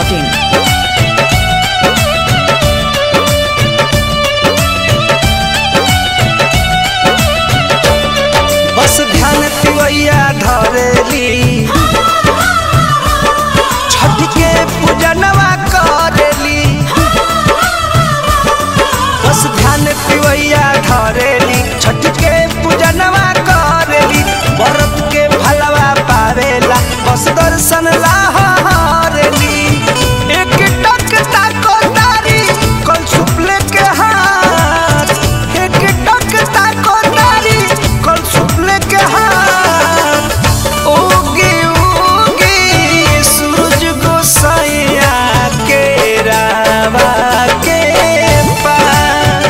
in. बस ध्यान तिवैया धरेली छठ के पूजनवा करेली बस ध्यान तिवैया धरेली छठ के पूजनवा करेली व्रत के भलवा पावेला बस दर्शन ला हरेली एक टक ताको तारी कल सुपले के हाथ एक टक ताको तारी कल सुपले के हाथ उगी उगी सूरज गोसाइया के रावा के पार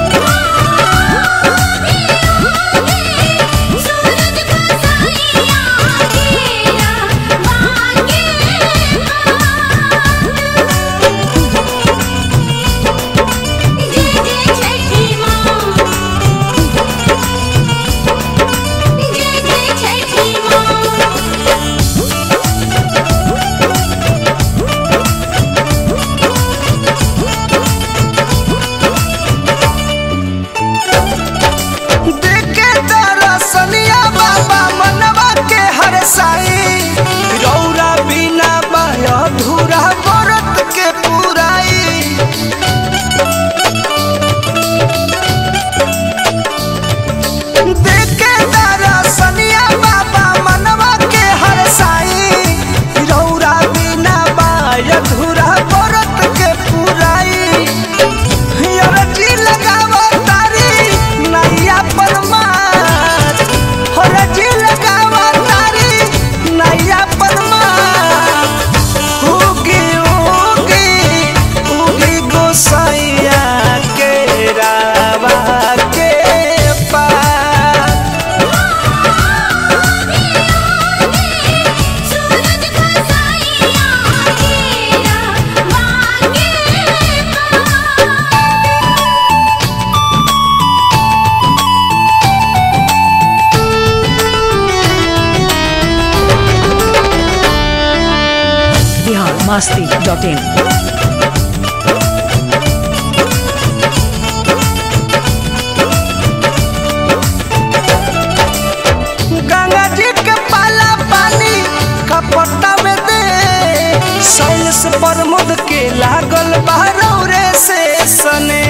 देखे दरसनिया बाबा मनवा के हर साई रौरा बिना बाया धूरा व्रत के पुराई देखे दरसनिया बाबा मनवा के हर साई रौरा बिना बाया धूरा व्रत के पुराई हरजी लगावो तारी नैया परमार हरजी लगावो तारी नैया परमार उगी उगी उगी गोसाइया के रावा के पार biharmasti.in. गंगा जी के पाला पानी कपटा में दे साइंस प्रमोद के लागल बहरौरे से सने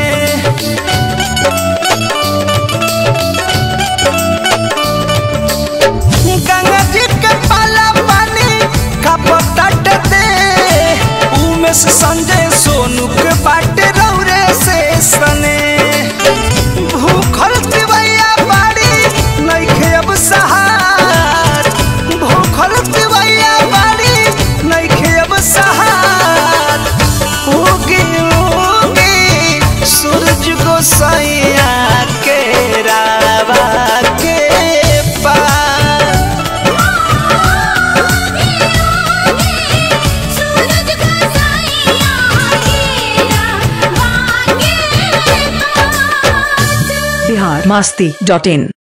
गंगा जी के पाला पानी कपटा दे उमें से संजय सोनू के बाटे रौरे से सने भूखल तिवैया बाड़ी नइखे अब सहार भूखल तिवैया बाड़ी नइखे अब सहार उगी उगी सूरज गोसाइया के रावा के पार biharmasti.in.